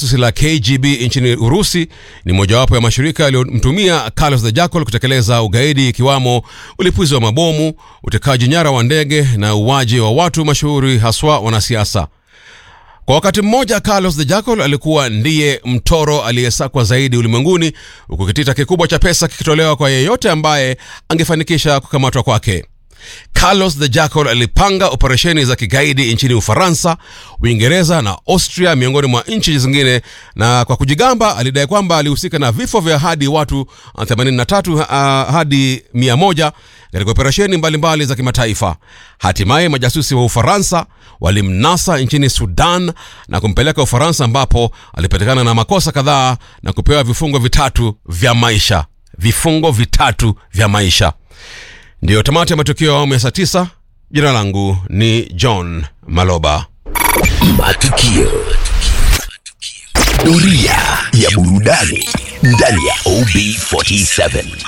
kijasusi la KGB nchini Urusi ni mojawapo ya mashirika yaliyomtumia Carlos the Jackal kutekeleza ugaidi ikiwamo ulipuzi wa mabomu, utekaji nyara wa ndege na uwaji wa watu mashuhuri haswa wanasiasa. Kwa wakati mmoja Carlos the Jackal alikuwa ndiye mtoro aliyesakwa zaidi ulimwenguni, huku kitita kikubwa cha pesa kikitolewa kwa yeyote ambaye angefanikisha kukamatwa kwake. Carlos the Jackal alipanga operesheni za kigaidi nchini Ufaransa, Uingereza na Austria miongoni mwa nchi zingine, na kwa kujigamba alidai kwamba alihusika na vifo vya hadi watu 83 uh, hadi 100 katika operesheni mbalimbali za kimataifa. Hatimaye majasusi wa Ufaransa walimnasa nchini Sudan na kumpeleka Ufaransa, ambapo alipatikana na makosa kadhaa na kupewa vifungo vitatu vya maisha. Vifungo vitatu vya maisha. Ndiyo tamati ya matukio ya awamu ya saa tisa. Jina langu ni John Maloba. Matukio. Doria ya burudani ndani ya OB47.